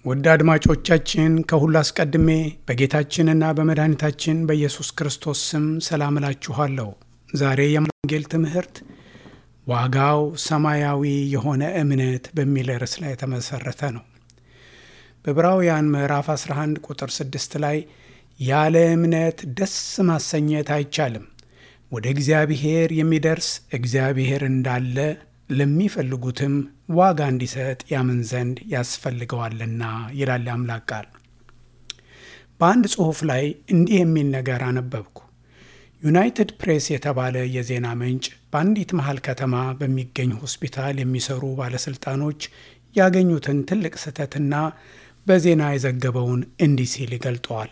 ውድ አድማጮቻችን ከሁሉ አስቀድሜ በጌታችንና በመድኃኒታችን በኢየሱስ ክርስቶስ ስም ሰላም እላችኋለሁ። ዛሬ የወንጌል ትምህርት ዋጋው ሰማያዊ የሆነ እምነት በሚል ርዕስ ላይ የተመሰረተ ነው። በዕብራውያን ምዕራፍ 11 ቁጥር 6 ላይ ያለ እምነት ደስ ማሰኘት አይቻልም፣ ወደ እግዚአብሔር የሚደርስ እግዚአብሔር እንዳለ ለሚፈልጉትም ዋጋ እንዲሰጥ ያምን ዘንድ ያስፈልገዋልና ይላል አምላክ ቃል። በአንድ ጽሑፍ ላይ እንዲህ የሚል ነገር አነበብኩ። ዩናይትድ ፕሬስ የተባለ የዜና ምንጭ በአንዲት መሃል ከተማ በሚገኝ ሆስፒታል የሚሰሩ ባለሥልጣኖች ያገኙትን ትልቅ ስህተትና በዜና የዘገበውን እንዲህ ሲል ይገልጠዋል።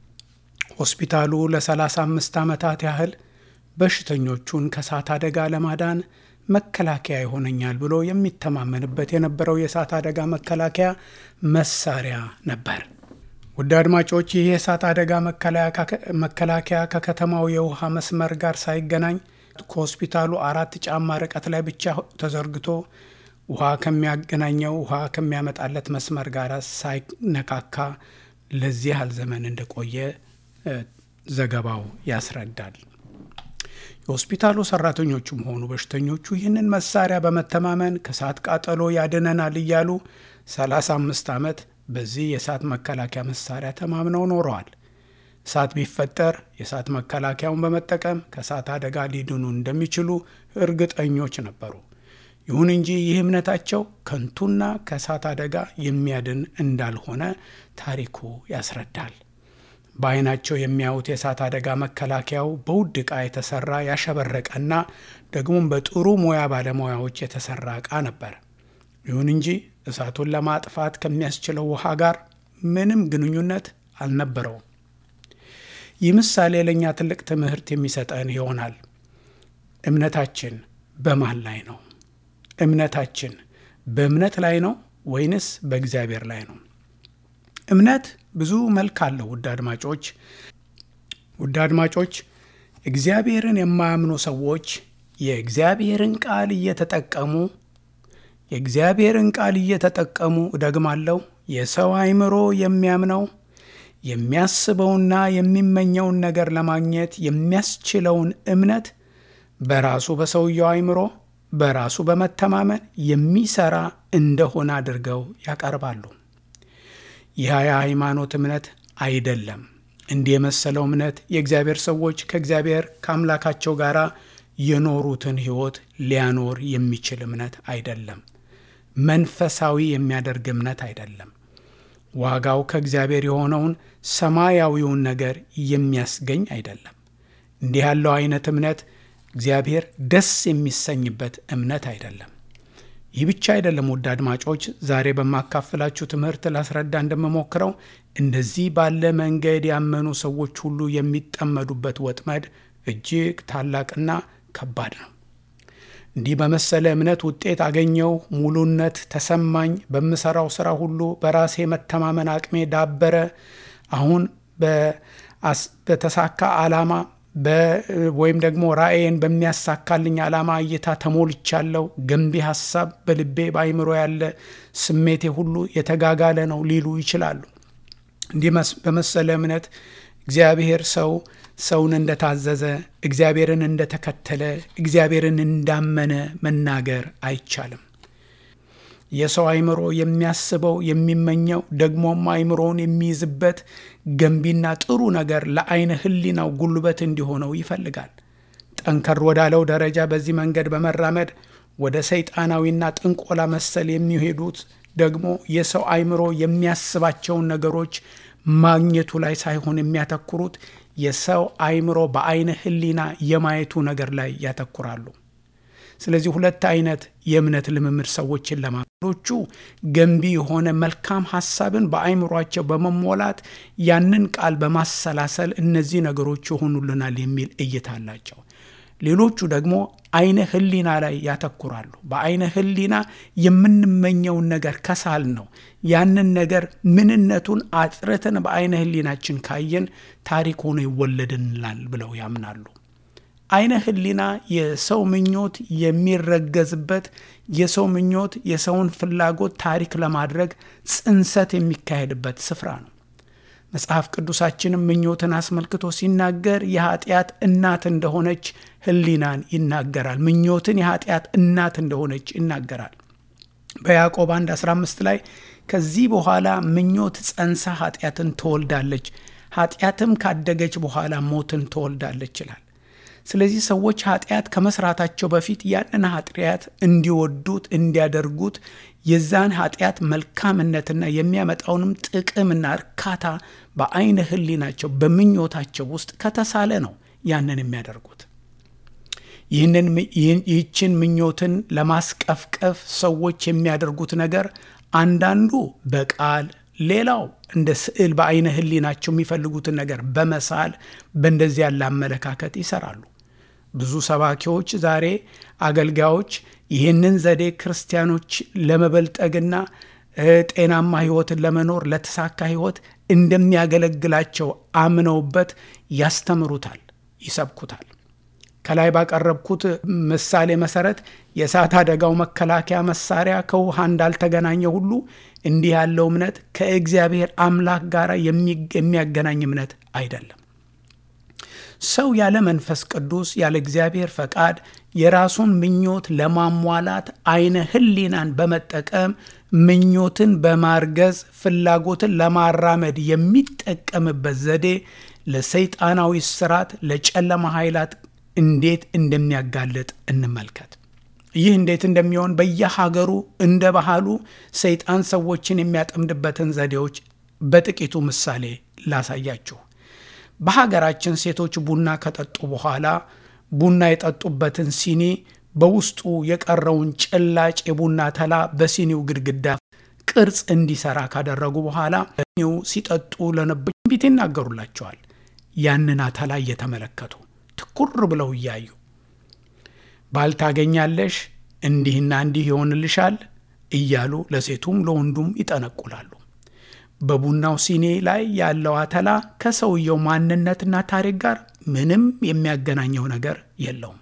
ሆስፒታሉ ለ35 ዓመታት ያህል በሽተኞቹን ከእሳት አደጋ ለማዳን መከላከያ ይሆነኛል ብሎ የሚተማመንበት የነበረው የእሳት አደጋ መከላከያ መሳሪያ ነበር። ውድ አድማጮች ይህ የእሳት አደጋ መከላከያ ከከተማው የውሃ መስመር ጋር ሳይገናኝ ከሆስፒታሉ አራት ጫማ ርቀት ላይ ብቻ ተዘርግቶ ውሃ ከሚያገናኘው ውሃ ከሚያመጣለት መስመር ጋር ሳይነካካ ለዚህ ያህል ዘመን እንደቆየ ዘገባው ያስረዳል። የሆስፒታሉ ሰራተኞቹም ሆኑ በሽተኞቹ ይህንን መሳሪያ በመተማመን ከእሳት ቃጠሎ ያድነናል እያሉ 35 ዓመት በዚህ የእሳት መከላከያ መሳሪያ ተማምነው ኖረዋል። እሳት ቢፈጠር የእሳት መከላከያውን በመጠቀም ከእሳት አደጋ ሊድኑ እንደሚችሉ እርግጠኞች ነበሩ። ይሁን እንጂ ይህ እምነታቸው ከንቱና ከእሳት አደጋ የሚያድን እንዳልሆነ ታሪኩ ያስረዳል። በዓይናቸው የሚያዩት የእሳት አደጋ መከላከያው በውድ ዕቃ የተሰራ ያሸበረቀና ደግሞም በጥሩ ሙያ ባለሙያዎች የተሰራ ዕቃ ነበር። ይሁን እንጂ እሳቱን ለማጥፋት ከሚያስችለው ውሃ ጋር ምንም ግንኙነት አልነበረውም። ይህ ምሳሌ ለእኛ ትልቅ ትምህርት የሚሰጠን ይሆናል። እምነታችን በማን ላይ ነው? እምነታችን በእምነት ላይ ነው ወይንስ በእግዚአብሔር ላይ ነው? እምነት ብዙ መልክ አለው። ውድ አድማጮች ውድ አድማጮች እግዚአብሔርን የማያምኑ ሰዎች የእግዚአብሔርን ቃል እየተጠቀሙ የእግዚአብሔርን ቃል እየተጠቀሙ እደግማለሁ፣ የሰው አእምሮ የሚያምነው የሚያስበውና የሚመኘውን ነገር ለማግኘት የሚያስችለውን እምነት በራሱ በሰውየው አእምሮ በራሱ በመተማመን የሚሰራ እንደሆነ አድርገው ያቀርባሉ። ይህ የሃይማኖት እምነት አይደለም። እንዲህ የመሰለው እምነት የእግዚአብሔር ሰዎች ከእግዚአብሔር ከአምላካቸው ጋር የኖሩትን ሕይወት ሊያኖር የሚችል እምነት አይደለም። መንፈሳዊ የሚያደርግ እምነት አይደለም። ዋጋው ከእግዚአብሔር የሆነውን ሰማያዊውን ነገር የሚያስገኝ አይደለም። እንዲህ ያለው አይነት እምነት እግዚአብሔር ደስ የሚሰኝበት እምነት አይደለም። ይህ ብቻ አይደለም። ውድ አድማጮች ዛሬ በማካፍላችሁ ትምህርት ላስረዳ እንደምሞክረው እንደዚህ ባለ መንገድ ያመኑ ሰዎች ሁሉ የሚጠመዱበት ወጥመድ እጅግ ታላቅና ከባድ ነው። እንዲህ በመሰለ እምነት ውጤት አገኘው፣ ሙሉነት ተሰማኝ፣ በምሰራው ስራ ሁሉ በራሴ መተማመን አቅሜ ዳበረ፣ አሁን በተሳካ ዓላማ ወይም ደግሞ ራእይን በሚያሳካልኝ ዓላማ እይታ ተሞልቻለሁ። ገንቢ ሀሳብ በልቤ በአይምሮ ያለ ስሜቴ ሁሉ የተጋጋለ ነው ሊሉ ይችላሉ። እንዲህ በመሰለ እምነት እግዚአብሔር ሰው ሰውን እንደታዘዘ እግዚአብሔርን እንደተከተለ እግዚአብሔርን እንዳመነ መናገር አይቻልም። የሰው አይምሮ የሚያስበው የሚመኘው ደግሞም አይምሮውን የሚይዝበት ገንቢና ጥሩ ነገር ለአይነ ሕሊናው ጉልበት እንዲሆነው ይፈልጋል። ጠንከር ወዳለው ደረጃ በዚህ መንገድ በመራመድ ወደ ሰይጣናዊና ጥንቆላ መሰል የሚሄዱት ደግሞ የሰው አይምሮ የሚያስባቸውን ነገሮች ማግኘቱ ላይ ሳይሆን የሚያተኩሩት የሰው አይምሮ በአይነ ሕሊና የማየቱ ነገር ላይ ያተኩራሉ። ስለዚህ ሁለት አይነት የእምነት ልምምድ ሰዎችን ለማሎቹ ገንቢ የሆነ መልካም ሀሳብን በአይምሯቸው በመሞላት ያንን ቃል በማሰላሰል እነዚህ ነገሮች ይሆኑልናል የሚል እይታ አላቸው። ሌሎቹ ደግሞ አይነ ህሊና ላይ ያተኩራሉ። በአይነ ህሊና የምንመኘውን ነገር ከሳል ነው ያንን ነገር ምንነቱን አጥርተን በአይነ ህሊናችን ካየን ታሪክ ሆኖ ይወለድንላል ብለው ያምናሉ። አይነ ህሊና የሰው ምኞት የሚረገዝበት የሰው ምኞት የሰውን ፍላጎት ታሪክ ለማድረግ ጽንሰት የሚካሄድበት ስፍራ ነው። መጽሐፍ ቅዱሳችንም ምኞትን አስመልክቶ ሲናገር የኃጢአት እናት እንደሆነች ህሊናን ይናገራል። ምኞትን የኃጢአት እናት እንደሆነች ይናገራል። በያዕቆብ 1 15 ላይ ከዚህ በኋላ ምኞት ጸንሳ ኃጢአትን ትወልዳለች፣ ኃጢአትም ካደገች በኋላ ሞትን ትወልዳለች ይላል። ስለዚህ ሰዎች ኃጢአት ከመስራታቸው በፊት ያንን ኃጢአት እንዲወዱት እንዲያደርጉት የዛን ኃጢአት መልካምነትና የሚያመጣውንም ጥቅምና እርካታ በአይነ ህሊናቸው በምኞታቸው ውስጥ ከተሳለ ነው ያንን የሚያደርጉት። ይህንን ይህችን ምኞትን ለማስቀፍቀፍ ሰዎች የሚያደርጉት ነገር አንዳንዱ በቃል ሌላው እንደ ስዕል በአይነ ህሊናቸው የሚፈልጉትን ነገር በመሳል በእንደዚህ ያለ አመለካከት ይሰራሉ። ብዙ ሰባኪዎች ዛሬ አገልጋዮች ይህንን ዘዴ ክርስቲያኖች ለመበልጠግና ጤናማ ህይወትን ለመኖር ለተሳካ ህይወት እንደሚያገለግላቸው አምነውበት ያስተምሩታል፣ ይሰብኩታል። ከላይ ባቀረብኩት ምሳሌ መሰረት የእሳት አደጋው መከላከያ መሳሪያ ከውሃ እንዳልተገናኘ ሁሉ እንዲህ ያለው እምነት ከእግዚአብሔር አምላክ ጋር የሚያገናኝ እምነት አይደለም። ሰው ያለ መንፈስ ቅዱስ ያለ እግዚአብሔር ፈቃድ የራሱን ምኞት ለማሟላት አይነ ህሊናን በመጠቀም ምኞትን በማርገዝ ፍላጎትን ለማራመድ የሚጠቀምበት ዘዴ ለሰይጣናዊ ስራት፣ ለጨለማ ኃይላት እንዴት እንደሚያጋልጥ እንመልከት። ይህ እንዴት እንደሚሆን በየሀገሩ እንደ ባህሉ ሰይጣን ሰዎችን የሚያጠምድበትን ዘዴዎች በጥቂቱ ምሳሌ ላሳያችሁ። በሀገራችን ሴቶች ቡና ከጠጡ በኋላ ቡና የጠጡበትን ሲኒ በውስጡ የቀረውን ጭላጭ የቡና ተላ በሲኒው ግድግዳ ቅርጽ እንዲሰራ ካደረጉ በኋላ ሲኒው ሲጠጡ ለነበሩ ትንቢት ይናገሩላቸዋል። ያንን አተላ እየተመለከቱ ትኩር ብለው እያዩ ባል ታገኛለሽ፣ እንዲህና እንዲህ ይሆንልሻል እያሉ ለሴቱም ለወንዱም ይጠነቁላሉ። በቡናው ሲኒ ላይ ያለው አተላ ከሰውየው ማንነትና ታሪክ ጋር ምንም የሚያገናኘው ነገር የለውም።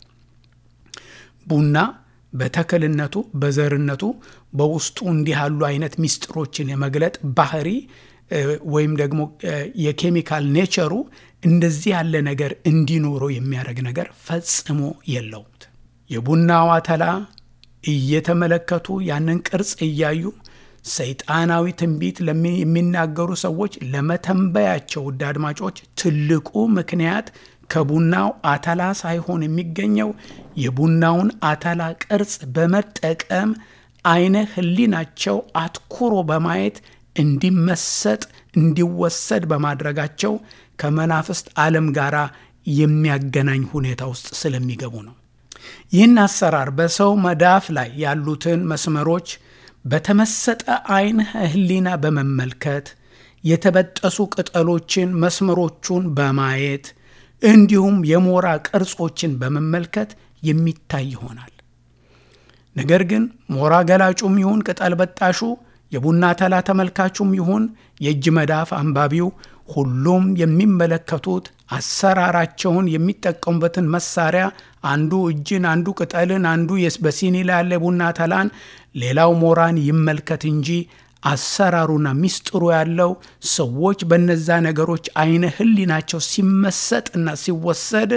ቡና በተክልነቱ በዘርነቱ በውስጡ እንዲህ ያሉ አይነት ሚስጥሮችን የመግለጥ ባህሪ ወይም ደግሞ የኬሚካል ኔቸሩ እንደዚህ ያለ ነገር እንዲኖረው የሚያደርግ ነገር ፈጽሞ የለውም። የቡናው አተላ እየተመለከቱ ያንን ቅርጽ እያዩ ሰይጣናዊ ትንቢት የሚናገሩ ሰዎች ለመተንበያቸው ውድ አድማጮች ትልቁ ምክንያት ከቡናው አተላ ሳይሆን የሚገኘው የቡናውን አተላ ቅርጽ በመጠቀም አይነ ህሊናቸው አትኩሮ በማየት እንዲመሰጥ እንዲወሰድ በማድረጋቸው ከመናፍስት ዓለም ጋር የሚያገናኝ ሁኔታ ውስጥ ስለሚገቡ ነው። ይህን አሰራር በሰው መዳፍ ላይ ያሉትን መስመሮች በተመሰጠ አይን ህሊና በመመልከት የተበጠሱ ቅጠሎችን መስመሮቹን በማየት እንዲሁም የሞራ ቅርጾችን በመመልከት የሚታይ ይሆናል። ነገር ግን ሞራ ገላጩም ይሁን ቅጠል በጣሹ የቡና ተላ ተመልካቹም ይሁን የእጅ መዳፍ አንባቢው ሁሉም የሚመለከቱት አሰራራቸውን የሚጠቀሙበትን መሳሪያ አንዱ እጅን፣ አንዱ ቅጠልን፣ አንዱ በሲኒ ላይ ያለ ቡና ተላን፣ ሌላው ሞራን ይመልከት እንጂ አሰራሩና ሚስጥሩ ያለው ሰዎች በነዛ ነገሮች አይነ ህሊናቸው ሲመሰጥና ሲወሰድ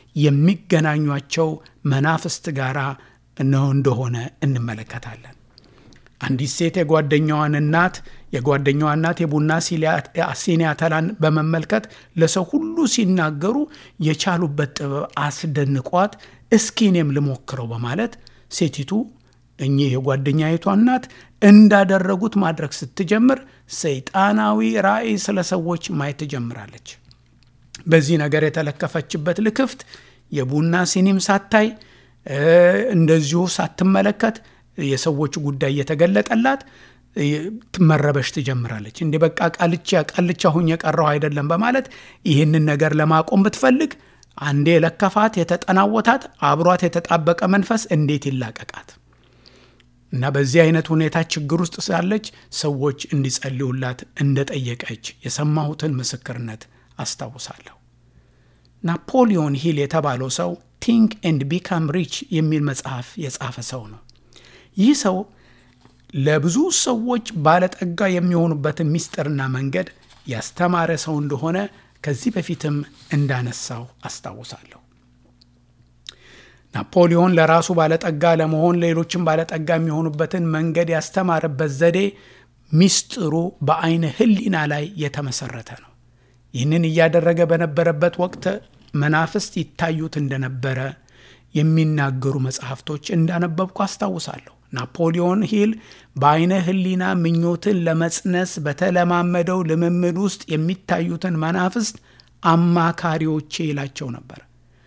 የሚገናኟቸው መናፍስት ጋራ ነው እንደሆነ እንመለከታለን። አንዲት ሴት የጓደኛዋን እናት የጓደኛዋ እናት የቡና ሲኒ አተላን በመመልከት ለሰው ሁሉ ሲናገሩ የቻሉበት ጥበብ አስደንቋት እስኪ እኔም ልሞክረው በማለት ሴቲቱ እኚህ የጓደኛይቷ እናት እንዳደረጉት ማድረግ ስትጀምር ሰይጣናዊ ራእይ ስለ ሰዎች ማየት ትጀምራለች። በዚህ ነገር የተለከፈችበት ልክፍት የቡና ሲኒም ሳታይ እንደዚሁ ሳትመለከት የሰዎች ጉዳይ እየተገለጠላት መረበሽ ትጀምራለች። እንዲህ በቃ ቃልቻ ቃልቻ ሁኝ የቀረው አይደለም በማለት ይህንን ነገር ለማቆም ብትፈልግ አንዴ የለከፋት የተጠናወታት አብሯት የተጣበቀ መንፈስ እንዴት ይላቀቃት እና በዚህ አይነት ሁኔታ ችግር ውስጥ ሳለች ሰዎች እንዲጸልዩላት እንደጠየቀች የሰማሁትን ምስክርነት አስታውሳለሁ። ናፖሊዮን ሂል የተባለው ሰው ቲንክ ኤንድ ቢካም ሪች የሚል መጽሐፍ የጻፈ ሰው ነው። ይህ ሰው ለብዙ ሰዎች ባለጠጋ የሚሆኑበትን ምስጢርና መንገድ ያስተማረ ሰው እንደሆነ ከዚህ በፊትም እንዳነሳው አስታውሳለሁ። ናፖሊዮን ለራሱ ባለጠጋ ለመሆን ሌሎችም ባለጠጋ የሚሆኑበትን መንገድ ያስተማረበት ዘዴ ሚስጥሩ በአይነ ሕሊና ላይ የተመሰረተ ነው። ይህንን እያደረገ በነበረበት ወቅት መናፍስት ይታዩት እንደነበረ የሚናገሩ መጽሐፍቶች እንዳነበብኩ አስታውሳለሁ። ናፖሊዮን ሂል በአይነ ሕሊና ምኞትን ለመጽነስ በተለማመደው ልምምድ ውስጥ የሚታዩትን መናፍስት አማካሪዎቼ ይላቸው ነበር።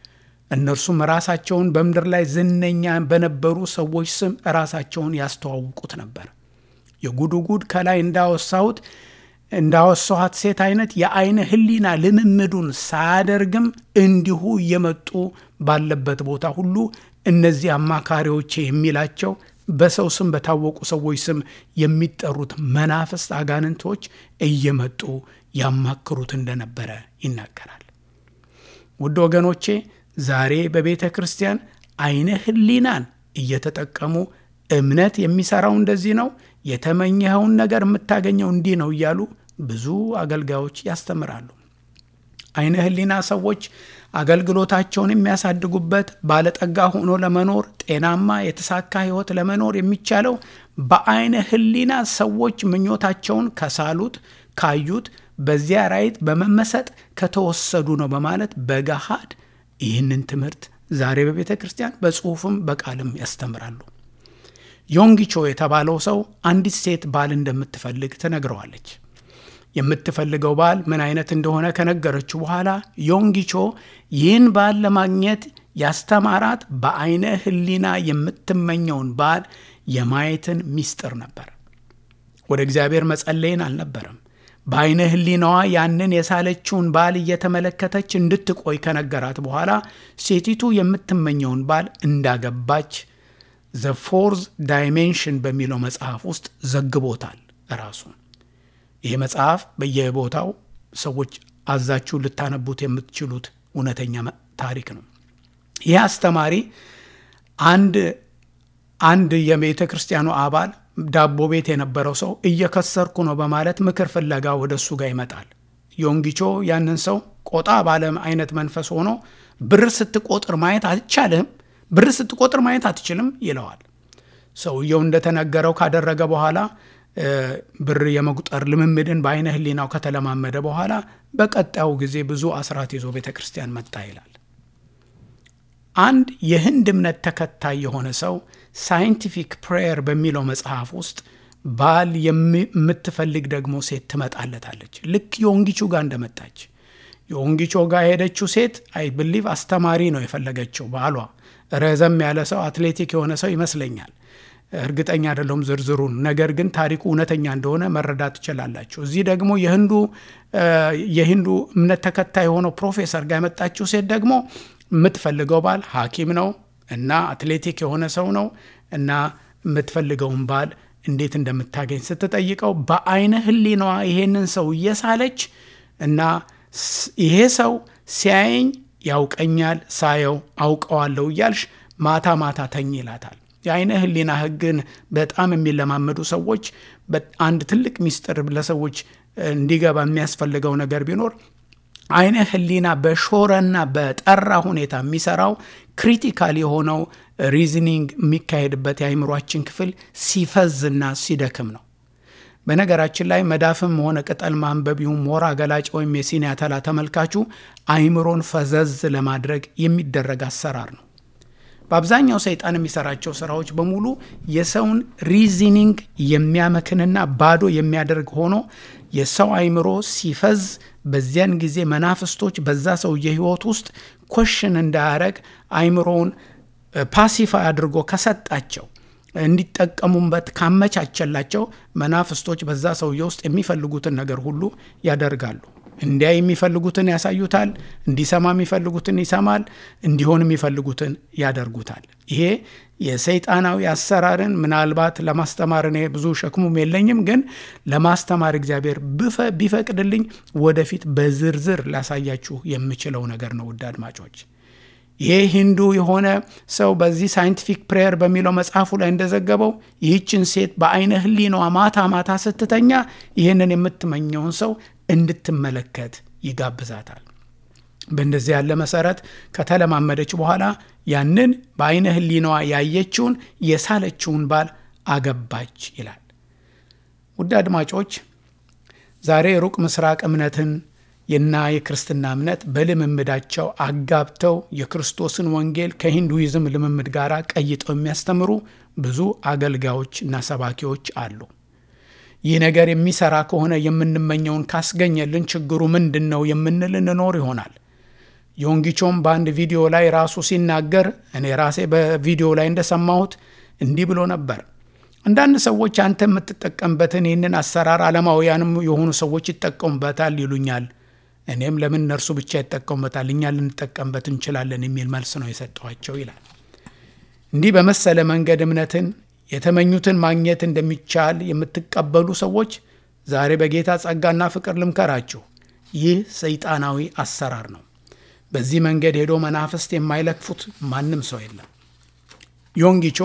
እነርሱም ራሳቸውን በምድር ላይ ዝነኛ በነበሩ ሰዎች ስም ራሳቸውን ያስተዋውቁት ነበር። የጉድጉድ ከላይ እንዳወሳሁት እንዳወሳኋት ሴት አይነት የአይነ ሕሊና ልምምዱን ሳያደርግም እንዲሁ እየመጡ ባለበት ቦታ ሁሉ እነዚህ አማካሪዎቼ የሚላቸው በሰው ስም በታወቁ ሰዎች ስም የሚጠሩት መናፍስት አጋንንቶች እየመጡ ያማክሩት እንደነበረ ይናገራል። ውድ ወገኖቼ ዛሬ በቤተ ክርስቲያን አይነ ሕሊናን እየተጠቀሙ እምነት የሚሰራው እንደዚህ ነው፣ የተመኘኸውን ነገር የምታገኘው እንዲህ ነው እያሉ ብዙ አገልጋዮች ያስተምራሉ። አይነ ሕሊና ሰዎች አገልግሎታቸውን የሚያሳድጉበት ባለጠጋ ሆኖ ለመኖር ጤናማ የተሳካ ሕይወት ለመኖር የሚቻለው በአይነ ሕሊና ሰዎች ምኞታቸውን ከሳሉት ካዩት፣ በዚያ ራይት በመመሰጥ ከተወሰዱ ነው በማለት በገሃድ ይህንን ትምህርት ዛሬ በቤተ ክርስቲያን በጽሁፍም በቃልም ያስተምራሉ። ዮንጊቾ የተባለው ሰው አንዲት ሴት ባል እንደምትፈልግ ትነግረዋለች። የምትፈልገው ባል ምን አይነት እንደሆነ ከነገረችው በኋላ ዮንጊቾ ይህን ባል ለማግኘት ያስተማራት በአይነ ሕሊና የምትመኘውን ባል የማየትን ሚስጥር ነበር። ወደ እግዚአብሔር መጸለይን አልነበረም። በአይነ ሕሊናዋ ያንን የሳለችውን ባል እየተመለከተች እንድትቆይ ከነገራት በኋላ ሴቲቱ የምትመኘውን ባል እንዳገባች ዘ ፎርዝ ዳይሜንሽን በሚለው መጽሐፍ ውስጥ ዘግቦታል ራሱን። ይህ መጽሐፍ በየቦታው ሰዎች አዛችሁ ልታነቡት የምትችሉት እውነተኛ ታሪክ ነው። ይህ አስተማሪ አንድ አንድ የቤተ ክርስቲያኑ አባል ዳቦ ቤት የነበረው ሰው እየከሰርኩ ነው በማለት ምክር ፍለጋ ወደ እሱ ጋር ይመጣል። ዮንጊቾ ያንን ሰው ቆጣ ባለ አይነት መንፈስ ሆኖ ብር ስትቆጥር ማየት አይቻልም፣ ብር ስትቆጥር ማየት አትችልም ይለዋል። ሰውየው እንደተነገረው ካደረገ በኋላ ብር የመቁጠር ልምምድን በአይነ ሕሊናው ከተለማመደ በኋላ በቀጣዩ ጊዜ ብዙ አስራት ይዞ ቤተ ክርስቲያን መጣ ይላል። አንድ የህንድ እምነት ተከታይ የሆነ ሰው ሳይንቲፊክ ፕሬየር በሚለው መጽሐፍ ውስጥ ባል የምትፈልግ ደግሞ ሴት ትመጣለታለች። ልክ የወንጊቹ ጋር እንደመጣች የወንጊቾ ጋር የሄደችው ሴት አይ ብሊቭ አስተማሪ ነው የፈለገችው። ባሏ ረዘም ያለ ሰው አትሌቲክ የሆነ ሰው ይመስለኛል። እርግጠኛ አይደለሁም ዝርዝሩን። ነገር ግን ታሪኩ እውነተኛ እንደሆነ መረዳት ትችላላችሁ። እዚህ ደግሞ የህንዱ የሂንዱ እምነት ተከታይ የሆነው ፕሮፌሰር ጋር የመጣችው ሴት ደግሞ የምትፈልገው ባል ሐኪም ነው እና አትሌቲክ የሆነ ሰው ነው እና የምትፈልገውን ባል እንዴት እንደምታገኝ ስትጠይቀው በአይነ ሕሊናዋ ይሄንን ሰው እየሳለች እና ይሄ ሰው ሲያየኝ ያውቀኛል፣ ሳየው አውቀዋለሁ እያልሽ ማታ ማታ ተኝ ይላታል። የአይነ ሕሊና ሕግን በጣም የሚለማመዱ ሰዎች አንድ ትልቅ ሚስጥር ለሰዎች እንዲገባ የሚያስፈልገው ነገር ቢኖር አይነ ሕሊና በሾረና በጠራ ሁኔታ የሚሰራው ክሪቲካል የሆነው ሪዝኒንግ የሚካሄድበት የአይምሯችን ክፍል ሲፈዝና ሲደክም ነው። በነገራችን ላይ መዳፍም ሆነ ቅጠል ማንበቢውም ሞራ ገላጭ ወይም የሲኒ አተላ ተመልካቹ አይምሮን ፈዘዝ ለማድረግ የሚደረግ አሰራር ነው። በአብዛኛው ሰይጣን የሚሰራቸው ስራዎች በሙሉ የሰውን ሪዝኒንግ የሚያመክንና ባዶ የሚያደርግ ሆኖ የሰው አይምሮ ሲፈዝ በዚያን ጊዜ መናፍስቶች በዛ ሰውዬ ህይወት ውስጥ ኮሽን እንዳያረግ አይምሮውን ፓሲፋይ አድርጎ ከሰጣቸው እንዲጠቀሙበት ካመቻቸላቸው መናፍስቶች በዛ ሰውዬ ውስጥ የሚፈልጉትን ነገር ሁሉ ያደርጋሉ። እንዲያ የሚፈልጉትን ያሳዩታል፣ እንዲሰማ የሚፈልጉትን ይሰማል፣ እንዲሆን የሚፈልጉትን ያደርጉታል። ይሄ የሰይጣናዊ አሰራርን ምናልባት ለማስተማር እኔ ብዙ ሸክሙም የለኝም፣ ግን ለማስተማር እግዚአብሔር ቢፈቅድልኝ ወደፊት በዝርዝር ላሳያችሁ የምችለው ነገር ነው። ውድ አድማጮች ይህ ሂንዱ የሆነ ሰው በዚህ ሳይንቲፊክ ፕሬየር በሚለው መጽሐፉ ላይ እንደዘገበው ይህችን ሴት በአይነ ህሊናዋ ማታ ማታ ስትተኛ ይህንን የምትመኘውን ሰው እንድትመለከት ይጋብዛታል። በእንደዚህ ያለ መሰረት ከተለማመደች በኋላ ያንን በአይነ ህሊናዋ ያየችውን የሳለችውን ባል አገባች ይላል። ውድ አድማጮች ዛሬ የሩቅ ምስራቅ እምነትን እና የክርስትና እምነት በልምምዳቸው አጋብተው የክርስቶስን ወንጌል ከሂንዱይዝም ልምምድ ጋር ቀይጠው የሚያስተምሩ ብዙ አገልጋዮች እና ሰባኪዎች አሉ። ይህ ነገር የሚሰራ ከሆነ የምንመኘውን ካስገኘልን ችግሩ ምንድን ነው የምንል እንኖር ይሆናል። ዮንጊቾም በአንድ ቪዲዮ ላይ ራሱ ሲናገር እኔ ራሴ በቪዲዮ ላይ እንደሰማሁት እንዲህ ብሎ ነበር። አንዳንድ ሰዎች አንተ የምትጠቀምበትን ይህንን አሰራር ዓለማውያንም የሆኑ ሰዎች ይጠቀሙበታል ይሉኛል። እኔም ለምን እነርሱ ብቻ ይጠቀሙበታል፣ እኛ ልንጠቀምበት እንችላለን የሚል መልስ ነው የሰጠኋቸው ይላል። እንዲህ በመሰለ መንገድ እምነትን የተመኙትን ማግኘት እንደሚቻል የምትቀበሉ ሰዎች ዛሬ በጌታ ጸጋና ፍቅር ልምከራችሁ። ይህ ሰይጣናዊ አሰራር ነው። በዚህ መንገድ ሄዶ መናፍስት የማይለክፉት ማንም ሰው የለም። ዮንጊቾ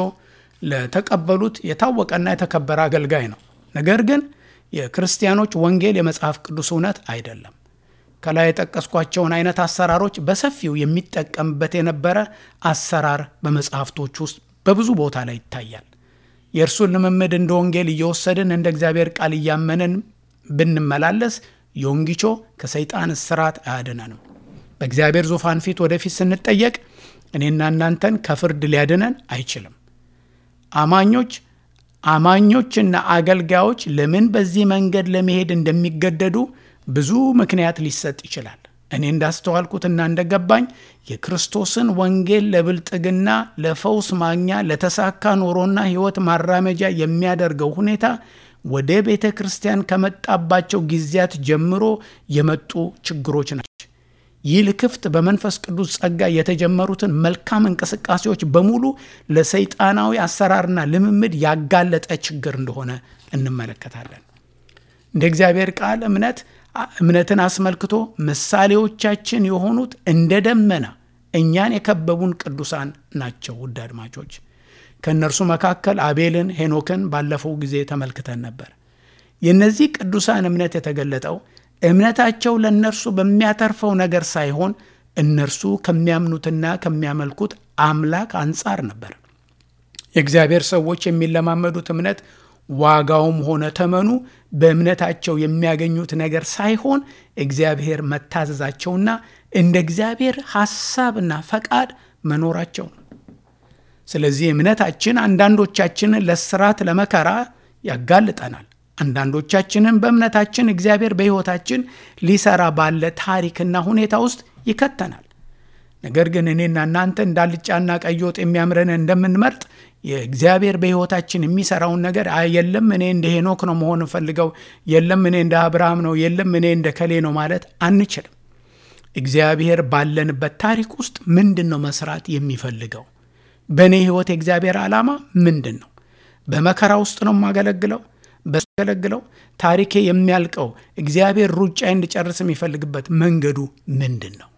ለተቀበሉት የታወቀና የተከበረ አገልጋይ ነው። ነገር ግን የክርስቲያኖች ወንጌል የመጽሐፍ ቅዱስ እውነት አይደለም። ከላይ የጠቀስኳቸውን አይነት አሰራሮች በሰፊው የሚጠቀምበት የነበረ አሰራር በመጽሐፍቶች ውስጥ በብዙ ቦታ ላይ ይታያል። የእርሱን ልምምድ እንደ ወንጌል እየወሰድን እንደ እግዚአብሔር ቃል እያመንን ብንመላለስ ዮንጊቾ ከሰይጣን እስራት አያድነንም። በእግዚአብሔር ዙፋን ፊት ወደፊት ስንጠየቅ እኔና እናንተን ከፍርድ ሊያድነን አይችልም። አማኞች አማኞችና አገልጋዮች ለምን በዚህ መንገድ ለመሄድ እንደሚገደዱ ብዙ ምክንያት ሊሰጥ ይችላል። እኔ እንዳስተዋልኩትና እንደገባኝ የክርስቶስን ወንጌል ለብልጥግና፣ ለፈውስ ማግኛ፣ ለተሳካ ኑሮና ሕይወት ማራመጃ የሚያደርገው ሁኔታ ወደ ቤተ ክርስቲያን ከመጣባቸው ጊዜያት ጀምሮ የመጡ ችግሮች ናቸው። ይህ ልክፍት በመንፈስ ቅዱስ ጸጋ የተጀመሩትን መልካም እንቅስቃሴዎች በሙሉ ለሰይጣናዊ አሰራርና ልምምድ ያጋለጠ ችግር እንደሆነ እንመለከታለን። እንደ እግዚአብሔር ቃል እምነት እምነትን አስመልክቶ ምሳሌዎቻችን የሆኑት እንደ ደመና እኛን የከበቡን ቅዱሳን ናቸው። ውድ አድማጮች ከእነርሱ መካከል አቤልን፣ ሄኖክን ባለፈው ጊዜ ተመልክተን ነበር። የእነዚህ ቅዱሳን እምነት የተገለጠው እምነታቸው ለእነርሱ በሚያተርፈው ነገር ሳይሆን እነርሱ ከሚያምኑትና ከሚያመልኩት አምላክ አንጻር ነበር። የእግዚአብሔር ሰዎች የሚለማመዱት እምነት ዋጋውም ሆነ ተመኑ በእምነታቸው የሚያገኙት ነገር ሳይሆን እግዚአብሔር መታዘዛቸውና እንደ እግዚአብሔር ሐሳብና ፈቃድ መኖራቸው ነው። ስለዚህ እምነታችን አንዳንዶቻችንን ለስራት ለመከራ ያጋልጠናል። አንዳንዶቻችንን በእምነታችን እግዚአብሔር በሕይወታችን ሊሰራ ባለ ታሪክና ሁኔታ ውስጥ ይከተናል። ነገር ግን እኔና እናንተ እንዳልጫና ቀይ ወጥ የሚያምረን እንደምንመርጥ የእግዚአብሔር በሕይወታችን የሚሰራውን ነገር የለም እኔ እንደ ሄኖክ ነው መሆን ፈልገው፣ የለም እኔ እንደ አብርሃም ነው፣ የለም እኔ እንደ ከሌ ነው ማለት አንችልም። እግዚአብሔር ባለንበት ታሪክ ውስጥ ምንድን ነው መስራት የሚፈልገው? በእኔ ሕይወት የእግዚአብሔር ዓላማ ምንድን ነው? በመከራ ውስጥ ነው የማገለግለው በገለግለው ታሪኬ የሚያልቀው እግዚአብሔር ሩጫ እንድጨርስ የሚፈልግበት መንገዱ ምንድን ነው?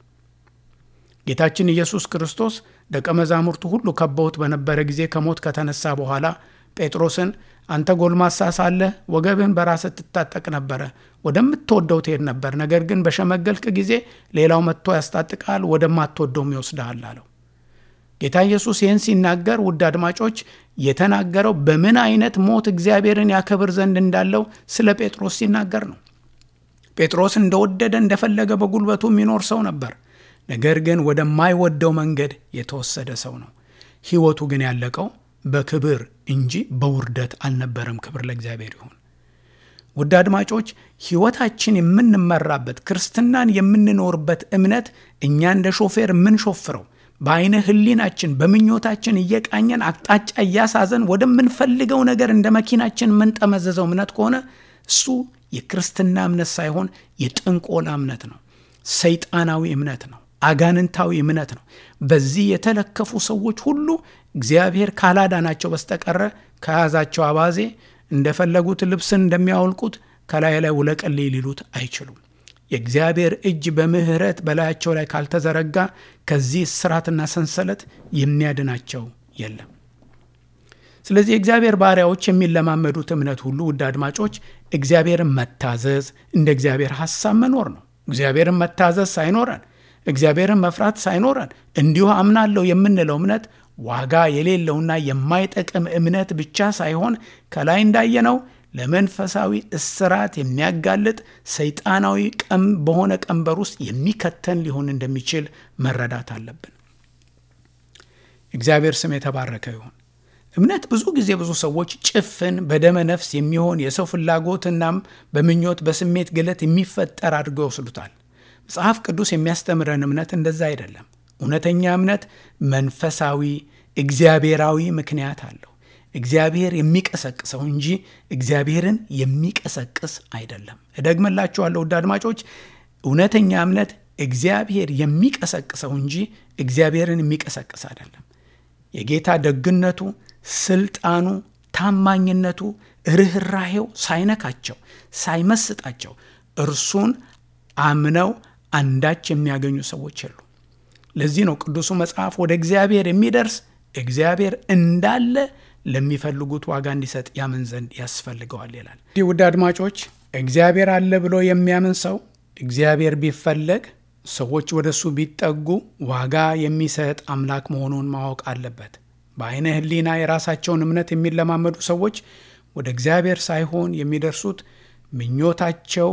ጌታችን ኢየሱስ ክርስቶስ ደቀ መዛሙርቱ ሁሉ ከበውት በነበረ ጊዜ ከሞት ከተነሳ በኋላ ጴጥሮስን አንተ ጎልማሳ ሳለህ ወገብህን በራስህ ትታጠቅ ነበረ፣ ወደምትወደው ትሄድ ነበር። ነገር ግን በሸመገልክ ጊዜ ሌላው መጥቶ ያስታጥቃል፣ ወደማትወደውም ይወስድሃል አለው። ጌታ ኢየሱስ ይህን ሲናገር ውድ አድማጮች የተናገረው በምን አይነት ሞት እግዚአብሔርን ያከብር ዘንድ እንዳለው ስለ ጴጥሮስ ሲናገር ነው። ጴጥሮስ እንደወደደ እንደፈለገ በጉልበቱ የሚኖር ሰው ነበር። ነገር ግን ወደማይወደው መንገድ የተወሰደ ሰው ነው። ሕይወቱ ግን ያለቀው በክብር እንጂ በውርደት አልነበረም። ክብር ለእግዚአብሔር ይሁን። ውድ አድማጮች ሕይወታችን የምንመራበት ክርስትናን የምንኖርበት እምነት እኛ እንደ ሾፌር የምንሾፍረው በአይነ ህሊናችን በምኞታችን እየቃኘን አቅጣጫ እያሳዘን ወደምንፈልገው ነገር እንደ መኪናችን የምንጠመዘዘው እምነት ከሆነ እሱ የክርስትና እምነት ሳይሆን የጥንቆላ እምነት ነው። ሰይጣናዊ እምነት ነው። አጋንንታዊ እምነት ነው። በዚህ የተለከፉ ሰዎች ሁሉ እግዚአብሔር ካላዳናቸው በስተቀረ ከያዛቸው አባዜ እንደፈለጉት ልብስን እንደሚያወልቁት ከላይ ላይ ውለቀልይ ሊሉት አይችሉም። የእግዚአብሔር እጅ በምሕረት በላያቸው ላይ ካልተዘረጋ ከዚህ እስራትና ሰንሰለት የሚያድናቸው የለም። ስለዚህ የእግዚአብሔር ባሪያዎች የሚለማመዱት እምነት ሁሉ ውድ አድማጮች እግዚአብሔርን መታዘዝ፣ እንደ እግዚአብሔር ሐሳብ መኖር ነው። እግዚአብሔርን መታዘዝ ሳይኖረን እግዚአብሔርን መፍራት ሳይኖረን እንዲሁ አምናለሁ የምንለው እምነት ዋጋ የሌለውና የማይጠቅም እምነት ብቻ ሳይሆን ከላይ እንዳየነው ለመንፈሳዊ እስራት የሚያጋልጥ ሰይጣናዊ ቀም በሆነ ቀንበር ውስጥ የሚከተን ሊሆን እንደሚችል መረዳት አለብን። እግዚአብሔር ስም የተባረከ ይሁን። እምነት ብዙ ጊዜ ብዙ ሰዎች ጭፍን በደመ ነፍስ የሚሆን የሰው ፍላጎትናም በምኞት በስሜት ግለት የሚፈጠር አድርገው ይወስዱታል። መጽሐፍ ቅዱስ የሚያስተምረን እምነት እንደዛ አይደለም። እውነተኛ እምነት መንፈሳዊ እግዚአብሔራዊ ምክንያት አለው። እግዚአብሔር የሚቀሰቅሰው እንጂ እግዚአብሔርን የሚቀሰቅስ አይደለም። እደግመላችኋለሁ ውድ አድማጮች፣ እውነተኛ እምነት እግዚአብሔር የሚቀሰቅሰው እንጂ እግዚአብሔርን የሚቀሰቅስ አይደለም። የጌታ ደግነቱ፣ ስልጣኑ፣ ታማኝነቱ፣ ርኅራሄው ሳይነካቸው ሳይመስጣቸው እርሱን አምነው አንዳች የሚያገኙ ሰዎች የሉ። ለዚህ ነው ቅዱሱ መጽሐፍ ወደ እግዚአብሔር የሚደርስ እግዚአብሔር እንዳለ ለሚፈልጉት ዋጋ እንዲሰጥ ያምን ዘንድ ያስፈልገዋል ይላል። እንዲህ ውድ አድማጮች እግዚአብሔር አለ ብሎ የሚያምን ሰው እግዚአብሔር ቢፈለግ ሰዎች ወደ እሱ ቢጠጉ ዋጋ የሚሰጥ አምላክ መሆኑን ማወቅ አለበት። በአይነ ሕሊና የራሳቸውን እምነት የሚለማመዱ ሰዎች ወደ እግዚአብሔር ሳይሆን የሚደርሱት ምኞታቸው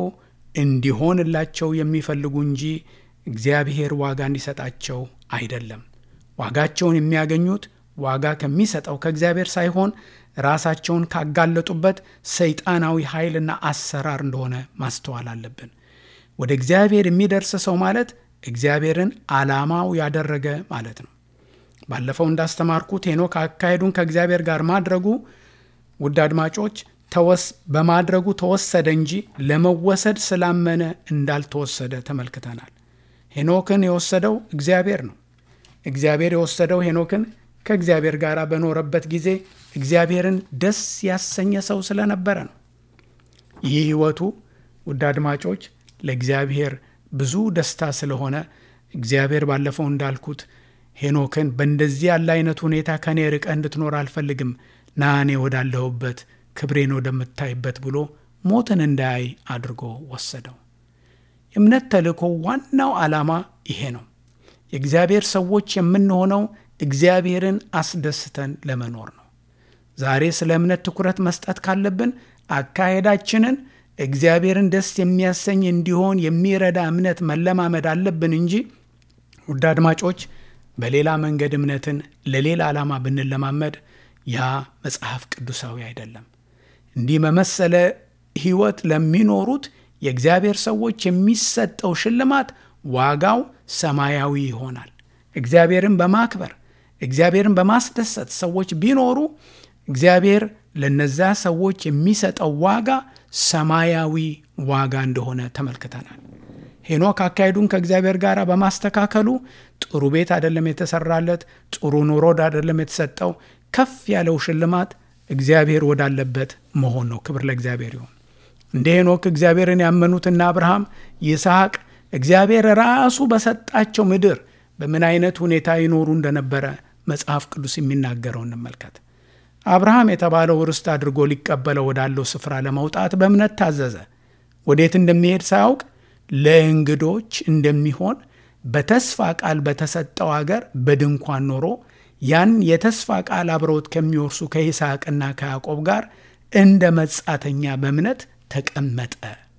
እንዲሆንላቸው የሚፈልጉ እንጂ እግዚአብሔር ዋጋ እንዲሰጣቸው አይደለም። ዋጋቸውን የሚያገኙት ዋጋ ከሚሰጠው ከእግዚአብሔር ሳይሆን ራሳቸውን ካጋለጡበት ሰይጣናዊ ኃይልና አሰራር እንደሆነ ማስተዋል አለብን። ወደ እግዚአብሔር የሚደርስ ሰው ማለት እግዚአብሔርን ዓላማው ያደረገ ማለት ነው። ባለፈው እንዳስተማርኩት ሄኖክ አካሄዱን ከእግዚአብሔር ጋር ማድረጉ ውድ አድማጮች ተወስ በማድረጉ ተወሰደ እንጂ ለመወሰድ ስላመነ እንዳልተወሰደ ተመልክተናል። ሄኖክን የወሰደው እግዚአብሔር ነው። እግዚአብሔር የወሰደው ሄኖክን ከእግዚአብሔር ጋር በኖረበት ጊዜ እግዚአብሔርን ደስ ያሰኘ ሰው ስለነበረ ነው። ይህ ሕይወቱ ውድ አድማጮች ለእግዚአብሔር ብዙ ደስታ ስለሆነ እግዚአብሔር ባለፈው እንዳልኩት ሄኖክን በእንደዚህ ያለ አይነት ሁኔታ ከእኔ ርቀህ እንድትኖር አልፈልግም፣ ና እኔ ወዳለሁበት ክብሬን ወደምታይበት ብሎ ሞትን እንዳያይ አድርጎ ወሰደው። የእምነት ተልእኮ ዋናው ዓላማ ይሄ ነው። የእግዚአብሔር ሰዎች የምንሆነው እግዚአብሔርን አስደስተን ለመኖር ነው። ዛሬ ስለ እምነት ትኩረት መስጠት ካለብን አካሄዳችንን እግዚአብሔርን ደስ የሚያሰኝ እንዲሆን የሚረዳ እምነት መለማመድ አለብን እንጂ ውድ አድማጮች በሌላ መንገድ እምነትን ለሌላ ዓላማ ብንለማመድ ያ መጽሐፍ ቅዱሳዊ አይደለም። እንዲህ በመሰለ ሕይወት ለሚኖሩት የእግዚአብሔር ሰዎች የሚሰጠው ሽልማት ዋጋው ሰማያዊ ይሆናል። እግዚአብሔርን በማክበር እግዚአብሔርን በማስደሰት ሰዎች ቢኖሩ እግዚአብሔር ለነዛ ሰዎች የሚሰጠው ዋጋ ሰማያዊ ዋጋ እንደሆነ ተመልክተናል። ሄኖክ አካሄዱን ከእግዚአብሔር ጋር በማስተካከሉ ጥሩ ቤት አይደለም የተሰራለት፣ ጥሩ ኑሮ አይደለም የተሰጠው። ከፍ ያለው ሽልማት እግዚአብሔር ወዳለበት መሆን ነው። ክብር ለእግዚአብሔር ይሁን። እንደ ሄኖክ እግዚአብሔርን ያመኑትና አብርሃም፣ ይስሐቅ እግዚአብሔር ራሱ በሰጣቸው ምድር በምን አይነት ሁኔታ ይኖሩ እንደነበረ መጽሐፍ ቅዱስ የሚናገረው እንመልከት። አብርሃም የተባለው ርስት አድርጎ ሊቀበለው ወዳለው ስፍራ ለመውጣት በእምነት ታዘዘ። ወዴት እንደሚሄድ ሳያውቅ ለእንግዶች እንደሚሆን በተስፋ ቃል በተሰጠው አገር በድንኳን ኖሮ ያን የተስፋ ቃል አብረውት ከሚወርሱ ከይስሐቅና ከያዕቆብ ጋር እንደ መጻተኛ በእምነት ተቀመጠ።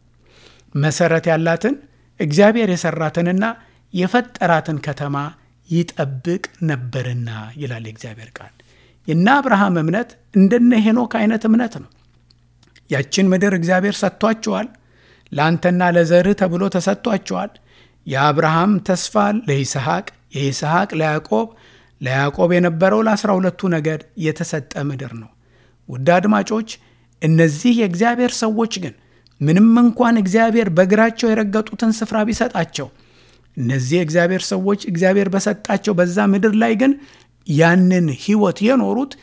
መሰረት ያላትን እግዚአብሔር የሰራትንና የፈጠራትን ከተማ ይጠብቅ ነበርና ይላል የእግዚአብሔር ቃል። የነ አብርሃም እምነት እንደነ ሄኖክ አይነት እምነት ነው። ያችን ምድር እግዚአብሔር ሰጥቷቸዋል። ለአንተና ለዘርህ ተብሎ ተሰጥቷቸዋል። የአብርሃም ተስፋ ለይስሐቅ፣ የይስሐቅ ለያዕቆብ፣ ለያዕቆብ የነበረው ለአስራ ሁለቱ ነገድ የተሰጠ ምድር ነው። ውድ አድማጮች፣ እነዚህ የእግዚአብሔር ሰዎች ግን ምንም እንኳን እግዚአብሔር በእግራቸው የረገጡትን ስፍራ ቢሰጣቸው እነዚህ የእግዚአብሔር ሰዎች እግዚአብሔር በሰጣቸው በዛ ምድር ላይ ግን ያንን ሕይወት የኖሩት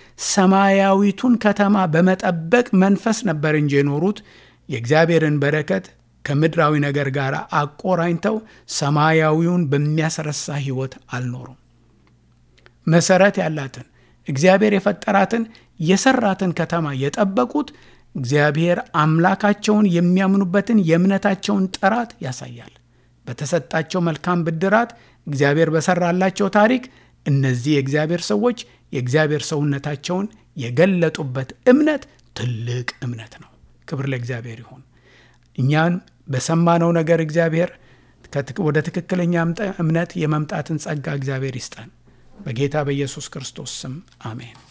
ሰማያዊቱን ከተማ በመጠበቅ መንፈስ ነበር እንጂ የኖሩት የእግዚአብሔርን በረከት ከምድራዊ ነገር ጋር አቆራኝተው ሰማያዊውን በሚያስረሳ ሕይወት አልኖሩም። መሰረት ያላትን እግዚአብሔር የፈጠራትን የሰራትን ከተማ የጠበቁት እግዚአብሔር አምላካቸውን የሚያምኑበትን የእምነታቸውን ጥራት ያሳያል። በተሰጣቸው መልካም ብድራት እግዚአብሔር በሰራላቸው ታሪክ እነዚህ የእግዚአብሔር ሰዎች የእግዚአብሔር ሰውነታቸውን የገለጡበት እምነት ትልቅ እምነት ነው። ክብር ለእግዚአብሔር ይሁን። እኛን በሰማነው ነገር እግዚአብሔር ወደ ትክክለኛ እምነት የመምጣትን ጸጋ እግዚአብሔር ይስጠን። በጌታ በኢየሱስ ክርስቶስ ስም አሜን።